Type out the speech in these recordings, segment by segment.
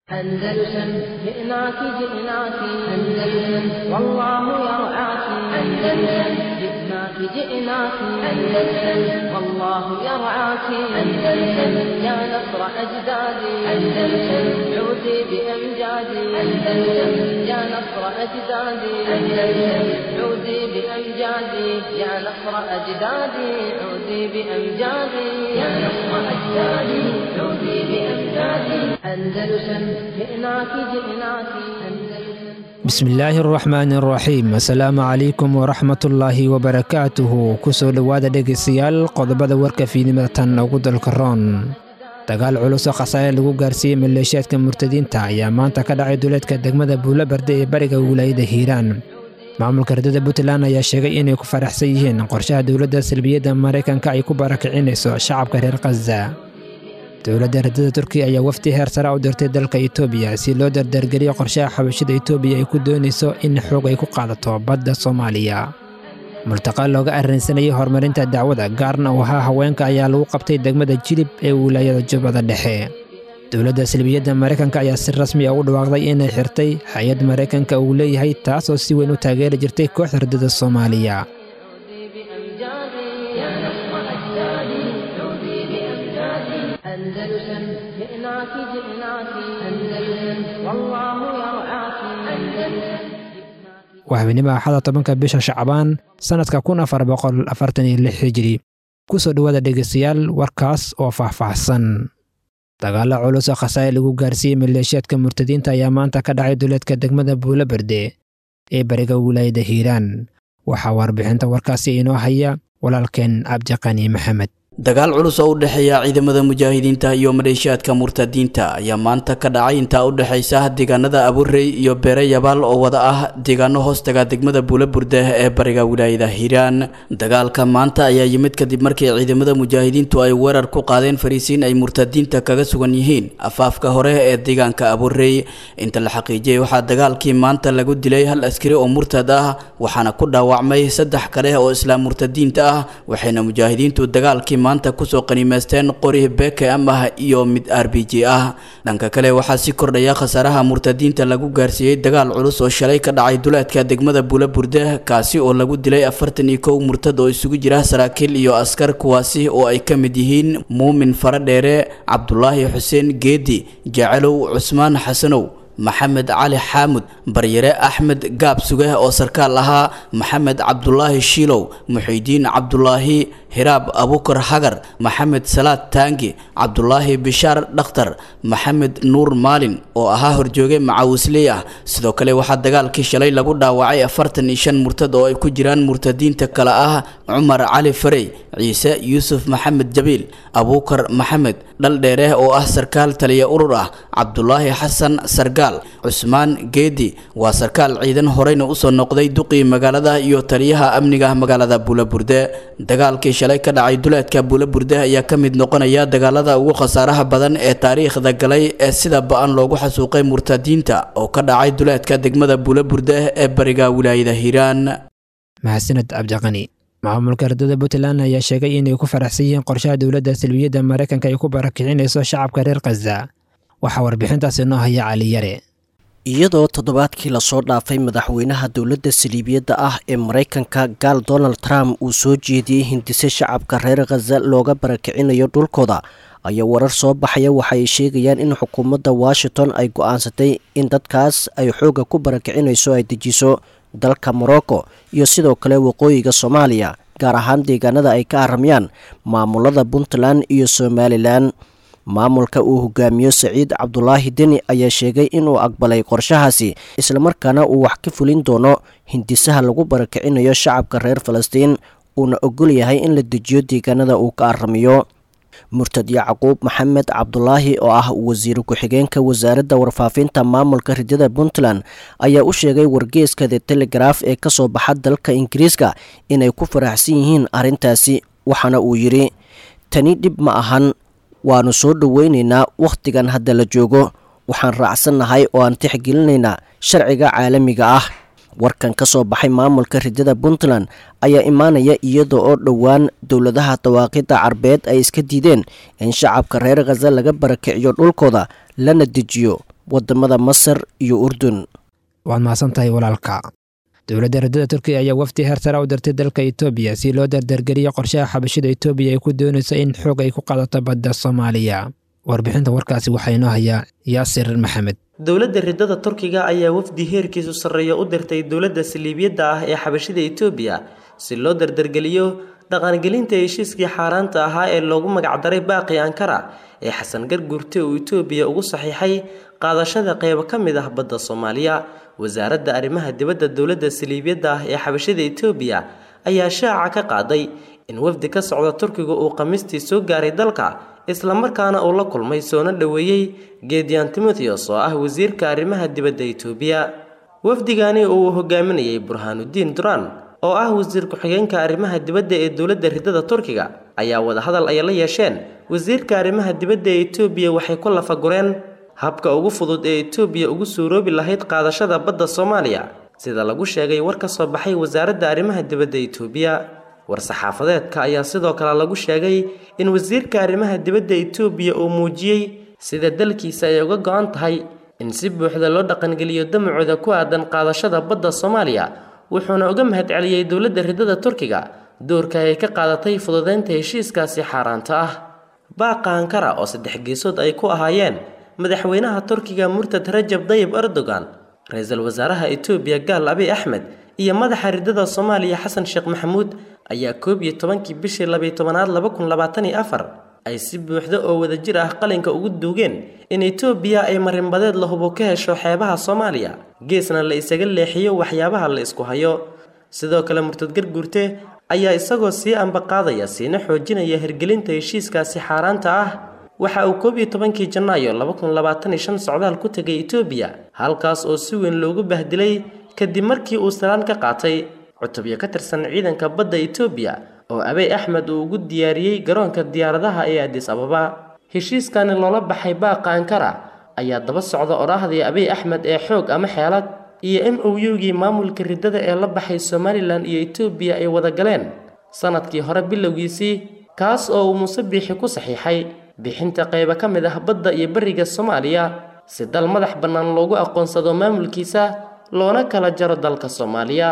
أندلسن جئناك جئناك أندلسن والله يرعاك أندلسن جئناك جئناك أندلسن والله يرعاك أندلسن يا نصر أجدادي أندلسن عودي بأمجادي أندلسن يا نصر أجدادي أندلسن عودي بأمجادي يا نصر أجدادي عودي بأمجادي يا نصر أجدادي عودي بأمجادي أندلسن جئناك جئناك أندلسن bismillaahi araxmaani araxiim assalaamu calaykum waraxmatullaahi wabarakaatuhu kusoo dhowaada dhegaystayaal qodobada warka fiidnimada tan ugu dalka roon dagaal culus oo khasaare lagu gaarsiiyey maleeshiyaadka murtadiinta ayaa maanta ka dhacay duleedka degmada buulabarde ee bariga wilaayada hiiraan maamulka ardada puntland ayaa sheegay inay ku faraxsan yihiin qorshaha dowladda salbiyadda maraykanka ay ku barakicinayso shacabka reer khaza dowladda ardada turkiya ayaa wafdi heer sare u dirtay dalka itoobiya si loo dardargeliyo qorshaha xabashida itoobiya ay ku doonayso in xoog ay ku qaadato badda soomaaliya multaqa looga arrinsanayay horumarinta dacwada gaarna u ahaa haweenka ayaa lagu qabtay degmada jilib ee wilaayada jubbada dhexe dowladda salbiyadda maraykanka ayaa si rasmi ah u dhawaaqday inay xirtay hay-ad maraykanka uu leeyahay taasoo si weyn u taageeri jirtay kooxda ardada soomaaliya بأمجادي يا نصر أجدادي عودي بأمجادي أندلسن جئناك جئناك أندلسن والله يرعاك أندلسن waa habeenimo axada tobanka bisha shacbaan sannadka kun afar boqol afartan iyo lix hijiri ku soo dhowaada dhegaystayaal warkaas oo faahfaahsan dagaalla culus oo khasaare lagu gaarsiiyey maleeshiyaadka murtadiinta ayaa maanta ka dhacay duleedka degmada buulaberde ee bariga wilaayada hiiraan waxaa warbixinta warkaasi inoo haya walaalkeen cabdiqani maxamed dagaal culus oo u dhexeeya ciidamada mujaahidiinta iyo maleeshiyaadka murtadiinta ayaa maanta ka dhacay intaa u dhexaysa deegaanada abuurey iyo beere yabaal oo wada ah deegaano hoostaga degmada buulaburde ee bariga wilaayada hiiraan dagaalka maanta ayaa yimid kadib markii ciidamada mujaahidiintu ay weerar ku qaadeen fariisiin ay murtadiinta kaga sugan yihiin afaafka hore ee deegaanka abuurey inta la xaqiijiyey waxaa dagaalkii maanta lagu dilay hal askari oo murtad ah waxaana ku dhaawacmay saddex kale oo islaam murtadiinta ah waxayna mujaahidiintu dagaalkii maanta kusoo qaniimaysteen qori bkm ah iyo mid r b g ah dhanka kale waxaa sii kordhaya khasaaraha murtadiinta lagu gaarsiiyey dagaal culus oo shalay ka dhacay duleedka degmada buulaburde kaasi oo lagu dilay afartan iyo kow murtad oo isugu jira saraakiil iyo askar kuwaasi oo ay ka mid yihiin muumin faradheere cabdulaahi xuseen geedi jecelow cusmaan xasanow maxamed cali xaamud baryare axmed gaab sugeh oo sarkaal ahaa maxamed cabdulaahi shiilow muxiidiin cabdulaahi hiraab abukar hagar maxamed salaad taangi cabdulaahi bishaar dhakhtar maxamed nuur maalin oo ahaa horjooge macawisley ah sidoo kale waxaa dagaalkii shalay lagu dhaawacay afartan iyo shan murtad oo ay ku jiraan murtadiinta kale ah cumar cali farey ciise yuusuf maxamed jabiil abuukar maxamed dhaldheere oo ah sarkaal taliya urur ah cabdulaahi xasan sargaal cusmaan geedi waa sarkaal ciidan horeyna usoo noqday duqii magaalada iyo taliyaha amniga magaalada buulaburde dagaalkii shalay ka dhacay duleedka buulaburde ayaa ka mid noqonaya dagaalada ugu khasaaraha badan ee taariikhda galay ee sida ba-an loogu xasuuqay murtadiinta oo ka dhacay duleedka degmada buulaburde ee bariga wilaayada hiiraan mahadsaned cabdiqani maamulka ardada puntland ayaa sheegay inay ku faraxsan yihiin qorshaha dowladda salbiyadda maraykanka ay ku barakicinayso shacabka reer khaza waxaa warbixintaas inoo haya cali yare iyadoo toddobaadkii lasoo dhaafay madaxweynaha dowladda saliibiyadda ah ee maraykanka gaal donald trump uu soo jeediyey hindise shacabka reer khaza looga barakicinayo dhulkooda ayaa warar soo baxaya waxa ay sheegayaan in xukuumadda washington ay go-aansatay in dadkaas ay xoogga ku barakicinayso ay dejiso dalka morocco iyo sidoo kale waqooyiga soomaaliya gaar ahaan deegaanada ay ka aramayaan maamulada puntland iyo somalilan maamulka uu hogaamiyo saciid cabdulaahi deni ayaa sheegay inuu aqbalay qorshahaasi islamarkaana uu wax ka fulin doono hindisaha lagu barakicinayo shacabka reer falastiin uuna ogol yahay in la dejiyo deegaanada uu ka aramiyo murtad yacquub maxamed cabdulaahi oo ah wasiir ku-xigeenka wasaaradda warfaafinta maamulka ridada puntland ayaa u sheegay wargeeska the telegraf ee kasoo baxa dalka ingiriiska inay ku faraxsan yihiin arrintaasi waxaana uu yidhi tani dhib ma ahan waannu soo dhoweynaynaa wakhtigan hadda la joogo waxaan raacsannahay oo aan tixgelinaynaa sharciga caalamiga ah warkan ka soo baxay maamulka ridada puntland ayaa imaanaya iyada oo dhowaan dowladaha dawaaqidda carbeed ay iska diideen in shacabka reer khaza laga barakiciyo dhulkooda lana dejiyo wadamada masar iyo urdun waad mahadsan tahay walaalka dowladda radada turkiya ayaa wafdi heer sare u dirtay dalka etoobiya si loo dardargeliyo qorshaha xabashida etoobiya ay ku doonayso in xoog ay ku qaadato badda soomaaliya warbixinta warkaasi waxaa inoo hayaa yaasir maxamed dowladda ridada turkiga ayaa wafdi heerkiisu sarreeya u dirtay dowladda saliibiyadda ah ee xabashida etoobiya si loo dardargeliyo dhaqangelinta heshiiskii xaaraanta ahaa ee loogu magacdaray baaqi ankara ee xasan garguurte uu etoobiya ugu saxiixay qaadashada qeybo ka mid ah badda soomaaliya wasaaradda arrimaha dibadda dowladda saliibiyadda ah ee xabashada etoobiya ayaa shaaca ka qaaday in wafdi ka socda turkiga uu khamiistii soo gaaray dalka islamarkaana uu la kulmay soona dhoweeyey geediyan timotheos oo ah wasiirka arrimaha dibadda etoobiya wafdigani uu hogaaminayay burhaanudiin duran oo ah wasiir ku-xigeenka arrimaha dibadda ee dowladda ridada turkiga ayaa wadahadal ay la yeesheen wasiirka arrimaha dibadda ee etoobiya waxay ku lafagureen habka ugu fudud ee etoobiya ugu suuroobi lahayd qaadashada badda soomaaliya sida lagu sheegay war ka soo baxay wasaaradda arrimaha dibadda etoobiya war-saxaafadeedka ayaa sidoo kale lagu sheegay in wasiirka arrimaha dibadda etoobiya uu muujiyey sida dalkiisa ay uga go-an tahay in si buuxda loo dhaqangeliyo damacooda ku aadan qaadashada badda soomaaliya wuxuuna uga mahadceliyey dowladda ridada turkiga doorka ay ka qaadatay fududeynta heshiiskaasi xaaraanta ah baaqa ankara oo saddex geesood ay ku ahaayeen madaxweynaha turkiga murtad rajab dayib erdogan ra-iisul wasaaraha etoobiya gaal abiy axmed iyo madaxa ridada soomaaliya xasan sheekh maxamuud ayaa koob iyo tobankii bishii labiyo tobanaad laba kun labaatan iyo afar ay si buuxda oo wadajir ah qalinka ugu duugeen in etoobiya ay marinbadeed la hubo ka hesho xeebaha soomaaliya geesna la isaga leexiyo waxyaabaha la isku hayo sidoo kale murtad garguurte ayaa isagoo sii ambaqaadaya siina xoojinaya hirgelinta heshiiskaasi xaaraanta ah waxa uu koob iyo tobankii janaayo laba kun labaatan iyo shan socdaal ku tegay etoobiya halkaas oo si weyn loogu bahdilay kadib markii uu salaan ka qaatay cutubyo ka tirsan ciidanka badda etoobiya oo abey axmed uu ugu diyaariyey garoonka diyaaradaha ee adis ababa heshiiskani loola baxay baaqa ankara ayaa daba socda odhaahdii abiy axmed ee xoog ama xeelad iyo m o u-gii maamulka ridada ee la baxay somalilan iyo etoobiya ay wada galeen sanadkii hore bilowgiisii kaas oo uu muuse biixi ku saxiixay bixinta qaybo ka mid ah badda iyo beriga soomaaliya si dal madax bannaan loogu aqoonsado maamulkiisa loona kala jaro dalka soomaaliya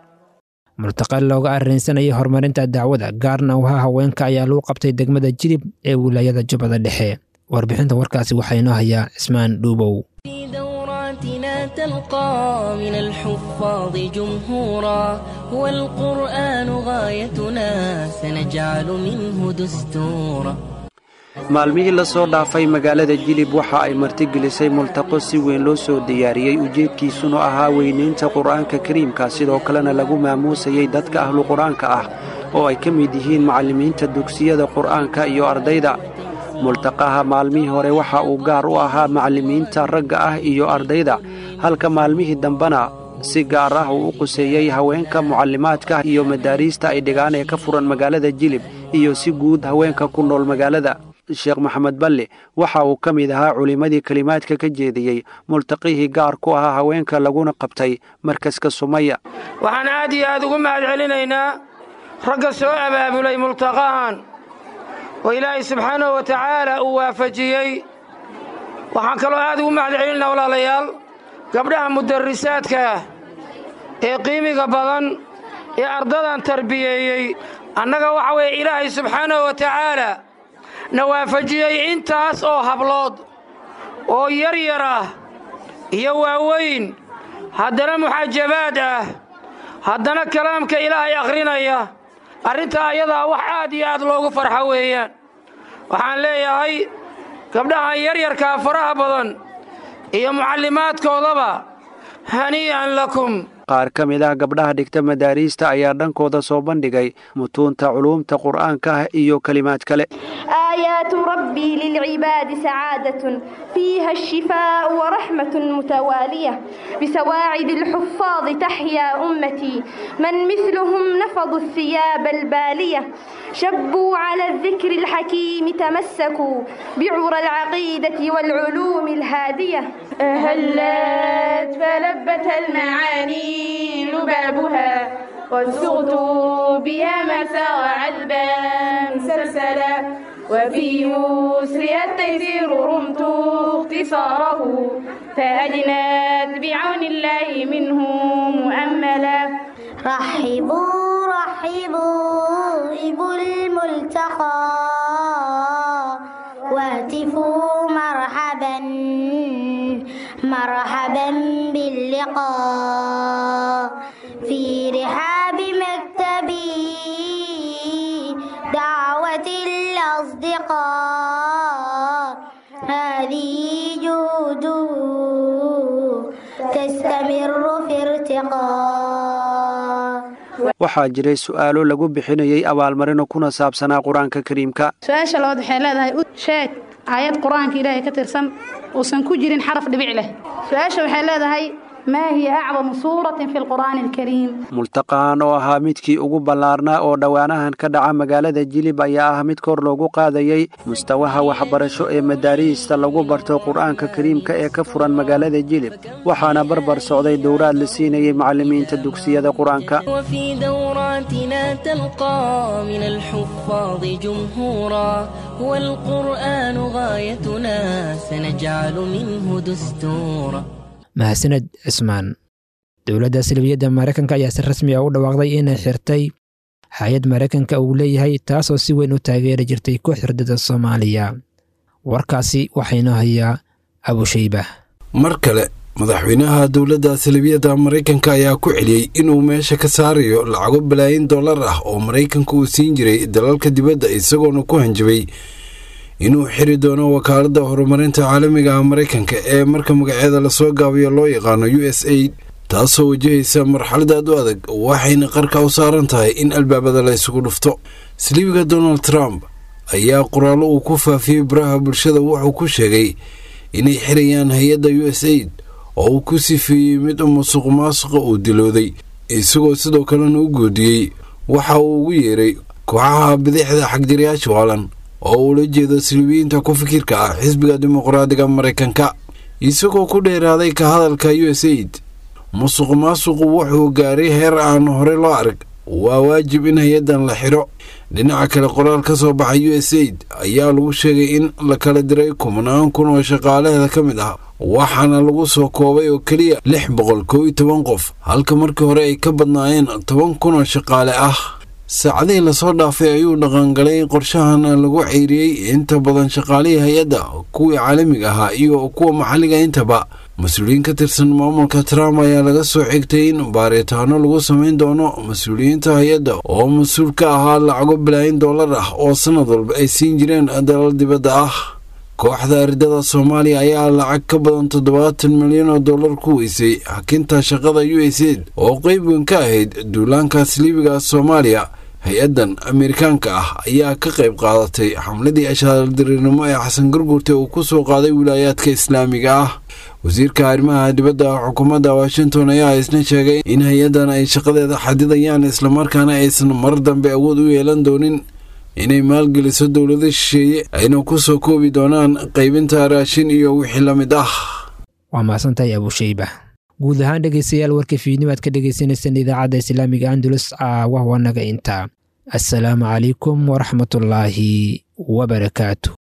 multaqal looga arrinsanayay horumarinta dacwada gaarna waha haweenka ayaa lagu qabtay degmada jilib ee wilaayada jubbada dhexe warbixinta warkaasi waxaa inoo hayaa cismaan dhuubow في دوراتنا تلقى من الحفاظ جمهورا هو القرآن غايتنا سنجعل منه دستورا maalmihii la soo dhaafay magaalada jilib waxa ay martigelisay multaqo si weyn loo soo diyaariyey ujeedkiisuna ahaa weynaynta qur'aanka kariimka sidoo kalena lagu maamuusayey dadka ahlu qur'aanka ah oo ay ka mid yihiin macallimiinta dugsiyada qur'aanka iyo ardayda multaqaha maalmihii hore waxa uu gaar u ahaa macallimiinta ragga ah iyo ardayda halka maalmihii dambena si gaar ah uu u quseeyey haweenka mucallimaadka iyo madaariista ay dhigaan ee ka furan magaalada jilib iyo si guud haweenka ku nool magaalada sheekh maxamed balle waxa uu ka mid ahaa culimmadii kelimaadka ka jeediyey multaqihii gaar ku ahaa haweenka laguna qabtay markaska sumaya waxaan aad iyo aad ugu mahad celinaynaa ragga soo abaabulay multaqahan oo ilaahay subxaanahu wa tacaala uu waafajiyey waxaan kaloo aad ugu mahad celinaynaa walaalayaal gabdhaha mudarisaadka ah ee qiimiga badan ee ardadan tarbiyeeyey annaga waxa weeye ilaahay subxaanahu wa tacaala na waafajiyey intaas oo hablood oo yar yar ah iyo waaweyn haddana muxaajabaad ah haddana kalaamka ilaahay akhrinaya arrintaa ayadaa wax aad iyo aad loogu farxo weeyaan waxaan leeyahay gabdhahan yaryarkaa faraha badan iyo mucallimaadkoodaba hanii'an lakum qaar ka mid ah gabdhaha dhigta madaariista ayaa dhankooda soo bandhigay mutuunta culuumta qur'aanka ah iyo kelimaad kale آيات ربي للعباد سعادة فيها الشفاء ورحمة متوالية بسواعد الحفاظ تحيا أمتي من مثلهم نفضوا الثياب البالية شبوا على الذكر الحكيم تمسكوا بعرى العقيدة والعلوم الهادية هلت فلبت المعاني لبابها وسغت بها مسار عذبا سلسلا وفي يسر التيسير رمت اختصاره فأجنات بعون الله منه مؤملا رحبوا رحبوا إبو الملتقى وهتفوا مرحبا مرحبا باللقاء في رحاب مكتبي دعوة الأصدقاء هذه جهوده تستمر في ارتقاء waxaa jiray su'aalo lagu bixinayay abaalmarino kuna saabsanaa qur-aanka kariimka su-aasha labaad waxay leedahay u sheeg aayad qur-aanka ilaahay ka tirsan uusan ku jirin xaraf dhibic leh su-aasha waxay leedahay maa hiya acdamu suuratin fi lqur'aani alkariim multaqahan oo ahaa midkii ugu ballaarnaa oo dhowaanahan ka dhaca magaalada jilib ayaa ah mid kor loogu qaadayey mustawaha waxbarasho ee madaariista lagu barto qur'aanka kariimka ee ka furan magaalada jilib waxaana barbar socday dowraad la siinayay macallimiinta dugsiyada qur-aanka وفي دوراتنا تلقى من الحفاظ جمهورا والقرآن غايتنا سنجعل منه دستورا mahadsaned cismaan dowladda salbiyadda maraykanka ayaa si rasmi ah u dhawaaqday inay xirtay hay-ad maraykanka uu leeyahay taasoo si weyn u taageeri jirtay ku xirdada soomaaliya warkaasi waxaynoo hayaa abushayba mar kale madaxweynaha dowladda salibiyadda maraykanka ayaa ku celiyey inuu meesha ka saarayo lacago balaayin dollar ah oo maraykanka uu siin jiray dalalka dibadda isagoona ku hanjabay inuu xiri doono wakaaladda horumarinta caalamiga ah maraykanka ee marka magaceeda lasoo gaabiyo loo yaqaano u s aid taasoo wajahaysa marxalad aad u adag waxayna qarka u saaran tahay in albaabada la isugu dhufto siliibiga donald trump ayaa qoraallo uu ku faafiyey baraha bulshada wuxuu ku sheegay inay xirayaan hay-adda u s aid oo uu ku sifeeyey mid musuq maasuqa uu dilooday isagoo sidoo kalena u goodiyey waxa uu ugu yeeray kooxaha bidixda xagjirayaasha waalan oo uula jeedo siliibiyiinta ku fikirka ah xisbiga dimuqraadiga maraykanka isagoo ku dheeraaday ka hadalka u s aid musuq maasuqu wuxuu gaaray heer aan hore loo arag waa waajib in hay-addan la xiro dhinaca kale qoraal ka soo baxay u s aid ayaa lagu sheegay in la kala diray kumanaan kun oo shaqaalaheeda ka mid ah waxaana lagu soo koobay oo keliya lix boqol kow iyo toban qof halka markii hore ay ka badnaayeen toban kun oo shaqaale ah saacadihii lasoo dhaafay ayuu dhaqangalay qorshahan lagu ceyriyey inta badan shaqaalihii hay-adda kuwii caalamiga ahaa iyo kuwa maxalliga intaba mas-uuliyiin ka tirsan maamulka trump ayaa laga soo xigtay in baaritaano lagu samayn doono mas-uuliyiinta hay-adda oo mas-uul ka ahaa lacago balaayin dollar ah oo sannad walba ay siin jireen dalal dibadda ah kooxda ardada soomaaliya ayaa lacag ka badan toddobaatan milyan oo dollar ku weysay xakinta shaqada u s aid oo qeyb weyn ka ahayd duulaankaas liibiga soomaaliya hay-addan ameerikaanka ah ayaa ka qayb qaadatay xamladii ashaaldirirnimo ee xasan gurgurte uu ku soo qaaday wilaayaadka islaamiga ah wasiirka arrimaha dibadda xukuumadda washington ayaa isna sheegay in hay-addan ay shaqadeeda xadidayaan islamarkaana aysan mar dambe awood u yeelan doonin inay maalgeliso dowlado shisheeye ayna ku soo koobi doonaan qaybinta raashin iyo wixii la mid ah waa mahadsantahay abushayba guud ahaan dhegaystayaal warka fiidnimo aad ka dhegaysaneysaan idaacadda islaamiga andalus caawah wanaga intaa assalaamu calaykum waraxmatullaahi wabarakaatu